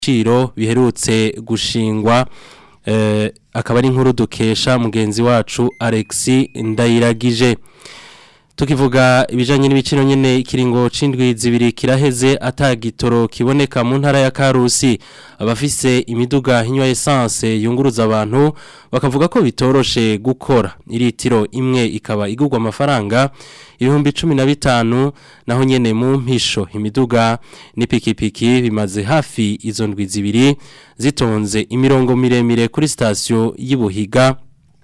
ibiciro biherutse gushingwa eh, akaba ari inkuru dukesha mugenzi wacu Alexi Ndayiragije tukivuga ibijanye n'ibiciro nyene ikiringo c'indwi zibiri kiraheze atagitoro kiboneka mu ntara ya Karusi abafise imiduga hinywa essence yunguruza abantu bakavuga ko bitoroshe gukora iritiro imwe ikaba igurwa amafaranga ibihumbi 15 naho nyene mu mpisho imiduga n'ipikipiki bimaze hafi izo ndwi zibiri zitonze imirongo miremire kuri station y'Ibuhiga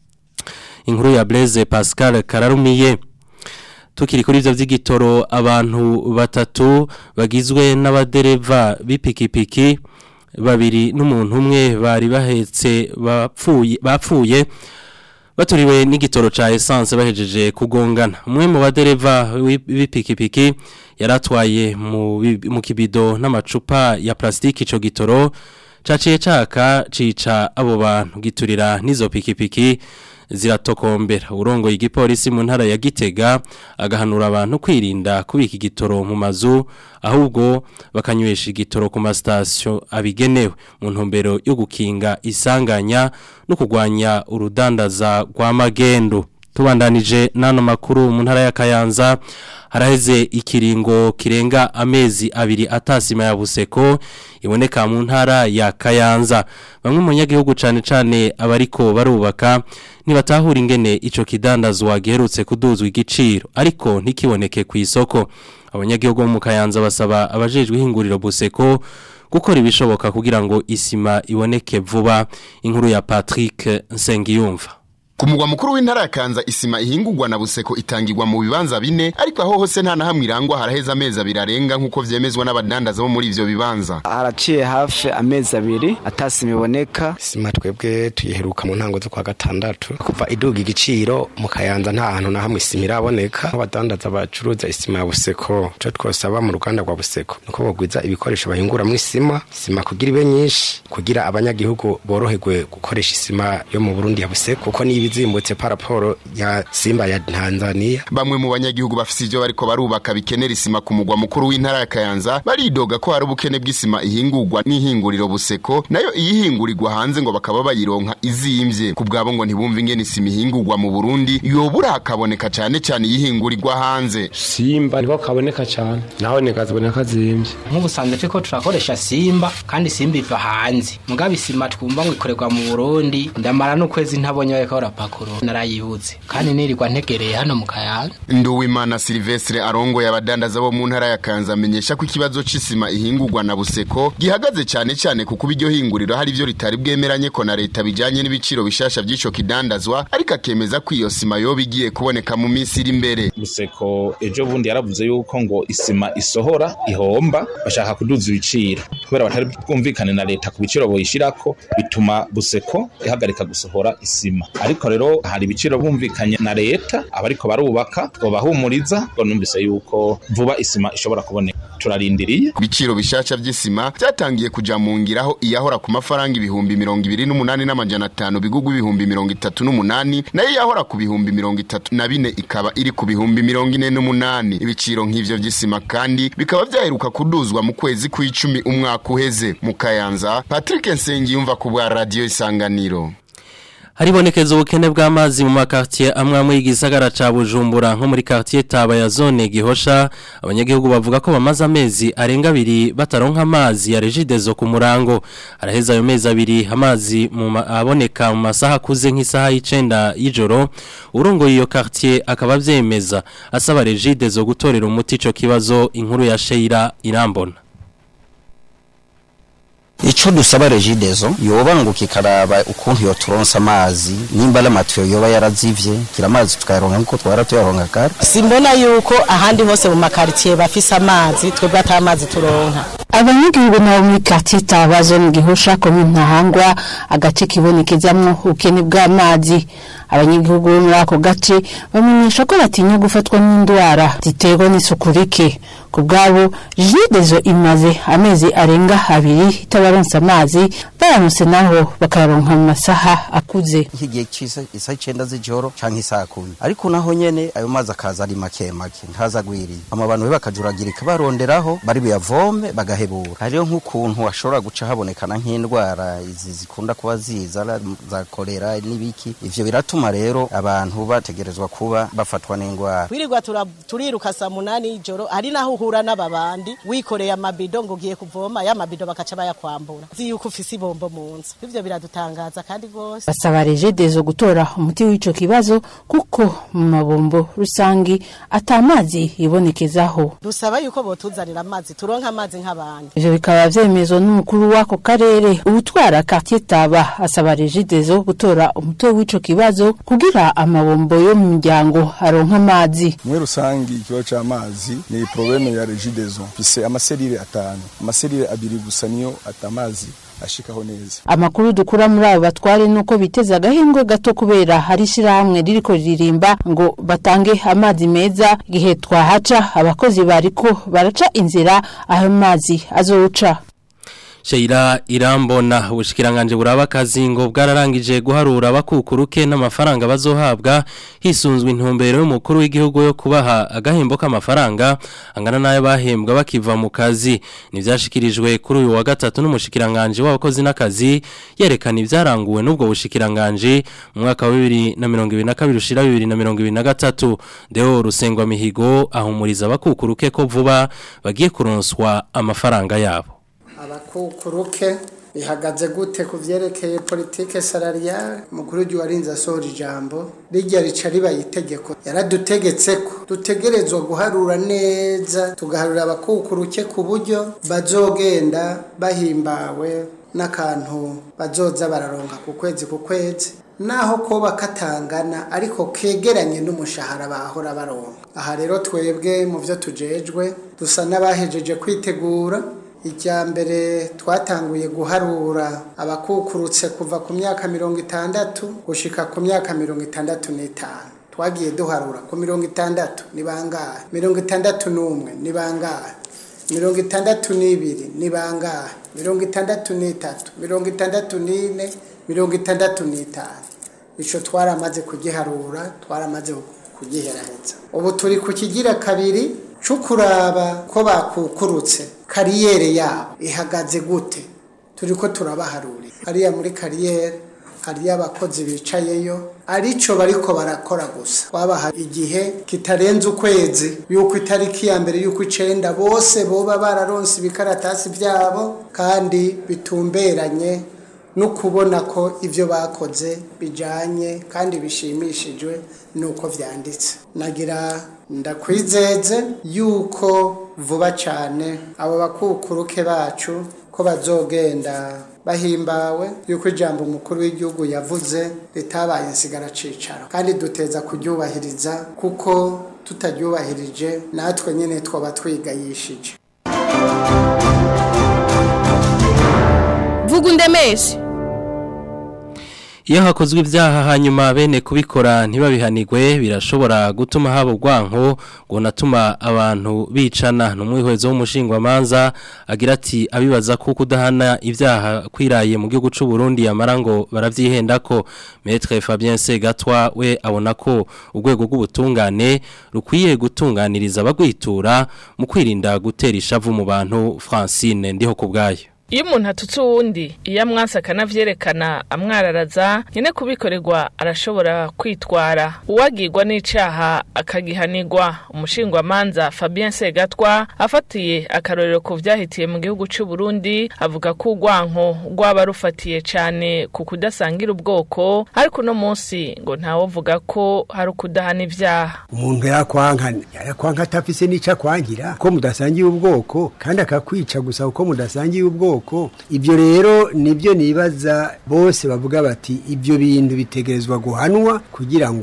inkuru ya Blaise Pascal Kararumiye tukiri kuri ivyo vy'igitoro abantu batatu bagizwe n'abadereva b'ipikipiki babiri n'umuntu umwe bari bahetse bapfuye bapfuye baturiwe n'igitoro ca essence bahejeje kugongana umwe mu badereva b'ipikipiki yaratwaye mu bi- mu kibido n'amacupa ya plastiki ico gitoro caciye caka cica abo bantu giturira n'izo pikipiki ziratokombera urongo igipolisi mu ntara ya Gitega agahanura abantu kwirinda kubika igitoro mu mazu ahubwo bakanywesha igitoro ku mastation abigenewe mu ntumbero yo gukinga isanganya no kugwanya urudandaza rwa magendo tubandanije nano makuru mu ntara ya Kayanza haraheze ikiringo kirenga amezi abiri atasima ya buseko iboneka mu ntara ya Kayanza bamwe mu nyagihugu cane cane abariko barubaka nibatahura ingene ico kidandazwa giherutse kuduzwa igiciro ariko ntikiboneke ku isoko abanyagihugu bo mu Kayanza basaba abajejwe ihinguriro buseko gukora ibishoboka kugira ngo isima iboneke vuba inkuru ya Patrick Nsengiyumva Ku mugwa mukuru w'intara ya Kanza isima ihingurwa na buseko itangirwa mu bibanza bine ariko aho hose nta na hamwe irangwa haraheza amezi abiri arenga nk'uko vyemezwa n'abadandaza bo muri ivyo bibanza haraciye hafi amezi abiri atasima iboneka sima twebwe tuyiheruka mu ntango zo kwa gatandatu kuva iduga igiciro mu kayanza nta hantu na hamwe isima iraboneka abadandaza bacuruza isima ya buseko ico twosaba mu ruganda rwa buseko nuko bogwiza ibikoresho bahinguramo isima isima kugira ibe nyinshi kugira abanyagihugu boroherwe gukoresha isima yo mu burundi ya buseko kuko niba izimbutse paraporo ya simba ya tanzania bamwe mu banyagihugu bafise ivyo bariko barubaka bikenera isima ku mugwa mukuru w'intara ya Kayanza baridoga ko hari ubukene bw'isima ihingurwa n'ihinguriro buseko nayo iyihingurirwa hanze ngo bakaba bayironka izimvye ku bwabo ngo ntibumve ingene isima ihingurwa mu Burundi yobura hakaboneka cane cane iyihingurirwa hanze simba niko kaboneka cyane naho nikaziboneka zimbye nk'ubusanzwe turiko turakoresha simba kandi simba iva hanze mugabe isima twumva ngo ikorerwa mu burundi ndamara n'ukwezi ntabonye bariko barapakuro narayibuze kandi nirirwa ntegereye hano mu kayanza Nduwimana Silvestre arongoye abadandaza bo mu ntara ya Kanza amenyesha ko ikibazo c'isima ihingurwa na buseko gihagaze cane cane kuko iryo hinguriro hari ivyo ritari bwemeranye ko na leta bijanye n'ibiciro bishasha vy'ico kidandazwa ariko akemeza ko iyo sima yoba igiye kuboneka mu minsi iri imbere buseko ejo bundi yaravuze yuko ngo isima isohora ihomba bashaka kuduza ibiciro kubera batari bwumvikane na leta ku biciro boyishirako bituma buseko ihagarika gusohora isima ariko rero hari ibiciro bumvikanye na leta abariko barubaka ngo bahumuriza ngo numvise yuko vuba isima ishobora kuboneka turarindiriye ibiciro bishasha vy'isima vyatangiye kuja mu ngiraho iyahora ku mafaranga ibihumbi mirongo ibiri n'umunani n'amajana atanu bigugwa ibihumbi mirongo itatu n'umunani nayo iyahora ku bihumbi mirongo itatu na bine ikaba iri ku bihumbi mirongo ine n'umunani ibiciro nk'ivyo vy'isima kandi bikaba vyaheruka kuduzwa mu kwezi kw'icumi umwaka uheze mu kayanza patrick nsengiyumva ku bwa radiyo isanganiro Haribonekeza ubukene bw'amazi mu makartier amwe amwe y'igisagara ca Bujumbura nko muri quartier Taba ya zone Gihosha abanyagihugu bavuga ko bamaze amezi arenga abiri bataronka amazi ya Regidezo ku murango araheza ayo mezi abiri amazi mu ma- aboneka mu masaha kuze nk'isaha y'icenda y'ijoro urongoye iyo quartier akaba vyemeza asaba Regidezo gutorera umuti ico kibazo inkuru ya Sheira Irambona Ico dusaba regidezo yoba ngo kikaraba ukuntu yoturonsa amazi nimba ari amatiyo yoba yarazivye kira amazi tukayaronka nkuko twara tuyaronka kare simbona yuko ahandi hose mu makaritsiye bafise amazi twebwe ata amazi turonka abanyagihugu nabo muri quartier Tabazo mu gihosha komine Ntahangwa agace kibonekezamwo ubukene bw'amazi abanyagihugu bo muri ako gace bamenyesha ko batinya gufatwa n'indwara ziterwa n'isuku rike ku bwabo jidezo imaze amezi arenga abiri itabaronsa amazi baramutse naho bakayaronka mu masaha akuze nk'igihe cy'isa isa icenda z'ijoro canke isaa kumi ariko naho nyene ayo mazi akaza ari make make ntaza agwiriye ama bantu be bakajuragirika baronderaho bari buyavome bagahebura hariho nk'ukuntu hashobora guca habonekana nk'indwara izi zikunda kuba ziza la- za kolera n'ibiki ivyo biratuma rero abantu bategerezwa kuba bafatwa n'indwara wirirwa tura- turiruka saa munani y'ijoro hari naho uhura n'ababandi wikoreye amabido ngo ugiye kuvoma ya mabido bakaca bayakwambura uzi yuko ufise ibombo mu nzu ivyo biradutangaza kandi rwose basaba regidezo gutora umuti w'ico kibazo kuko mu mabombo rusangi atamazi yibonekezaho dusaba yuko botuzanira amazi turonke amazi nk'abandi ivyo bikaba vyemezwa n'umukuru w'ako karere ubutwara quartier taba asaba regidezo gutora umuti w'ico kibazo kugira amabombo yo mu miryango aronka amazi muri rusangi ikibazo c'amazi ni probleme ya regidezo mfise amaserire atanu amaserire abiri gusa niyo atamazi ashikaho neza amakuru dukura muri abo batware nuko biteza agahingwe gato kubera hari ishirahamwe ririko ririmba ngo batange amazi meza igihe twahaca abakozi bariko baraca inzira ayo mazi azowuca Sheila irambona ubushikiranganje buraba akazi ngo bwararangije guharura abakukuruke n'amafaranga bazohabwa hisunzwe intumbero y'umukuru w'igihugu yo kubaha agahembo k'amafaranga angana nayo bahembwa bakiva mu kazi nivyashikirijwe kuri uyu wa gatatu n'umushikiranganje w'abakozi n'akazi yerekana ivyaranguwe n'ubwo bushikiranganje mu mwaka wa 2022 ushira 2023 Deo Rusengwa Mihigo ahumuriza abakukuruke ko vuba bagiye kuronswa amafaranga yabo abakukuruke bihagaze gute ku vyerekeye politike salariale mukuru w'igihugu warinze asohora ijambo rijya rica ribaye itegeko yaradutegetse ko dutegerezwa guharura neza tugaharura abakukuruke ku buryo bazogenda bahimbawe n'akantu bazoza bararonka ku kwezi ku kwezi naho koba katangana ariko kegeranye n'umushahara bahora baronka aha rero twebwe mu byo tujejwe dusa n'abahejeje kwitegura icya mbere twatanguye guharura abakukurutse kuva ku myaka mirongo itandatu gushika ku myaka mirongo itandatu n'itanu twagiye duharura ku mirongo itandatu ni bangahe mirongo itandatu n'umwe ni bangahe mirongo itandatu n'ibiri ni bangahe mirongo itandatu n'itatu mirongo itandatu n'ine mirongo itandatu n'itanu icyo twaramaze kugiharura twaramaze kugiheraheza ubu turi ku kigira kabiri cyo kuraba ko bakukurutse kariyeri yabo ihagaze gute turi ko turabaharurira hariya muri kariyeri hariyo abakozi bicayeyo arico bariko barakora gusa twabaha igihe kitarenze ukwezi yuko itariki ya mbere yuko icenda bose boba bararonse ibikaratasi vyabo kandi bitumberanye no kubona ko ivyo bakoze bijanye kandi bishimishijwe nuko vyanditse nagira ndakwizeze yuko vuba cyane abo bakukuruke bacu ko bazogenda bahimbawe yuko ijambo umukuru w'igihugu yavuze ritabaye insigara cicaro kandi duteza kuryubahiriza kuko tutaryubahirije natwe nyine twaba twigayishije vuga undemeshe Iyo hakozwe ibyaha hanyuma bene kubikora ntibabihanigwe birashobora gutuma haba ubwanko ngo natuma abantu bicana n'umwihwezo w'umushingwamanza agira ati abibaza ko kudahana ibyaha kwiraye mu gihugu cy'u Burundi yamara ngo baravyihenda ko Maître Fabien Segatwa we abona ko urwego rw'ubutungane rukwiye gutunganiriza abagwitura mu kwirinda gutera ishavu mu bantu Francine ndiho kubgayo iyo umuntu atutse uwundi iyo amwasa akanavyerekana amwararaza nyine kubikorerwa arashobora kwitwara uwagirwa n'icaha akagihanirwa umushingwamanza Fabien Segatwa afatiye akarorero ku vyahitiye mu gihugu c'u Burundi avuga ko urwanko rwaba rufatiye cane ku kudasangira ubwoko ariko no munsi ngo ntawovuga ko hari ukudahana ivyaha umuntu yakwankana yarakwanka atafise n'ico akwangira ko mudasangiye ubwoko kandi akakwica gusa uko mudasangiye ubwoko ibyo rero nibyo nibaza bose bavuga bati ibyo bintu bitegerezwa guhanwa kugira ngo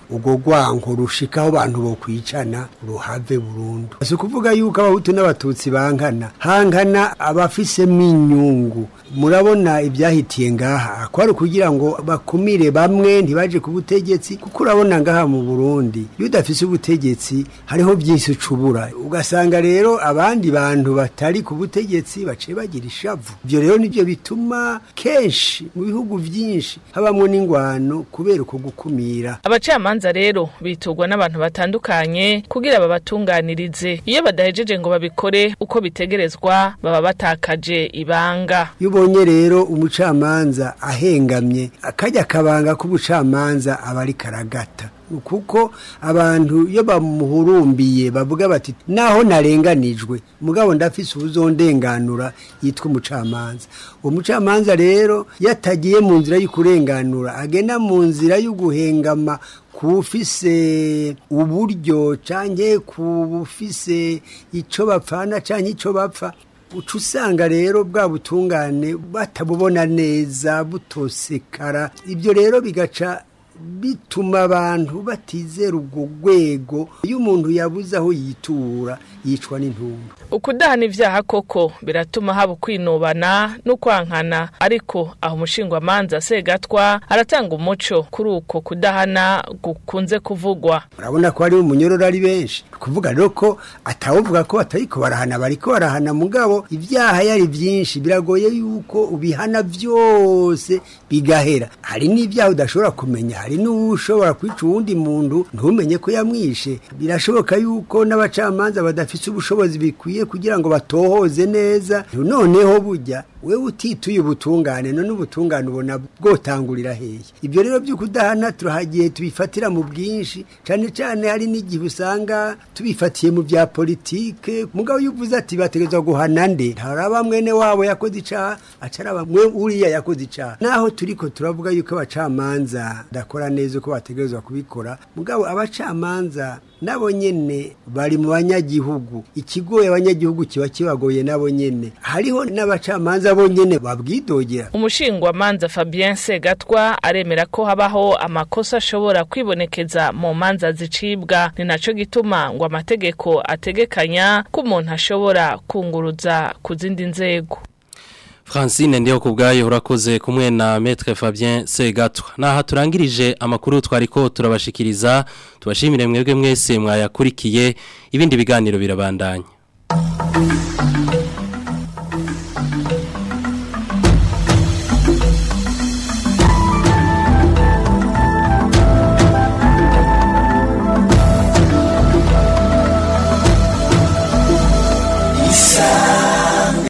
ubwo rwanko rushikaho abantu bo kwicana ruhave burundu si ukuvuga yuko abahutu n'abatutsi bankana hankana abafisemo inyungu murabona ibyahitiye ngaha kwari kugira ngo bakumire bamwe ntibaje ku butegetsi kuko urabona ngaha mu Burundi iyo udafise ubutegetsi hariho byinshi ucubura ugasanga rero abandi bantu batari ku butegetsi baciye bagira ishavu ibyo rero nibyo bituma kenshi mu bihugu byinshi habamo n'ingwano kubera uko gukumira abacamanza rero bitugwa n'abantu batandukanye kugira babatunganirize iyo badahejeje ngo babikore uko bitegerezwa baba batakaje ibanga iyo ubonye rero umucamanza ahengamye akajya akabanga k'ubucamanza aba ari karagata kuko abantu iyo bamuhurumbiye bavuga bati naho narenganijwe mugabo ndafise ubuzondenganura yitwa umucamanza uwo mucamanza rero yatagiye mu nzira y'ukurenganura agenda mu nzira y'uguhengama kufise uburyo canke kubufise ico bapfana canke ico bapfa uca usanga rero bwa butungane batabubona neza butosekara ibyo rero bigaca bituma abantu batizera ubwo rwego iyo umuntu yabuze aho yitura yicwa n'intumwa ukudahana ibyaha koko biratuma haba ukwinubana n'ukwankana ariko aho umushingwamanza segatwa aratanga umuco kuri uko kudahana gukunze kuvugwa urabona ko hari umunyororo ari benshi kuvuga rero ko atawuvuga ko batariko barahana bariko barahana mugabo ibyaha yari byinshi biragoye yuko ubihana byose bigahera hari n'ibyaha udashobora kumenya hari n'ushobora kwica uwundi muntu ntumenye ko yamwishe birashoboka yuko n'abacamanza badafite ubushobozi bikwiye kugira ngo batohoze neza noneho bujya wewe utituye ubutungane none ubutungane ubona bwotangurira hehe ibyo rero byo kudahana turahagiye tubifatira mu bwinshi cyane cyane hari n'igihe usanga tubifatiye mu bya politike mugabo iyo uvuze ati bategerezwa guhana nde haraba mwene wabo yakoze icaha acaraba mwe uriya yakoze icaha naho turiko turavuga yuko abacamanza dakora neza uko bategerezwa kubikora mugabo abacamanza nabo nyene bari mu banyagihugu ikigoye abanyagihugu kiba kibagoye nabo nyene hariho n'abacamanza bo nyene babwidogera umushingwamanza Fabien Segatwa aremera ko habaho amakosa ashobora kwibonekeza mu manza zicibwa ni naco gituma ngo amategeko ategekanya ko umuntu ashobora kunguruza ku zindi nzego Francine ndiho kubgayo urakoze kumwe na Maître Fabien Segatwa. Naha turangirije amakuru twariko turabashikiriza tubashimire mwebwe mwese mwayakurikiye ibindi biganiro birabandanya.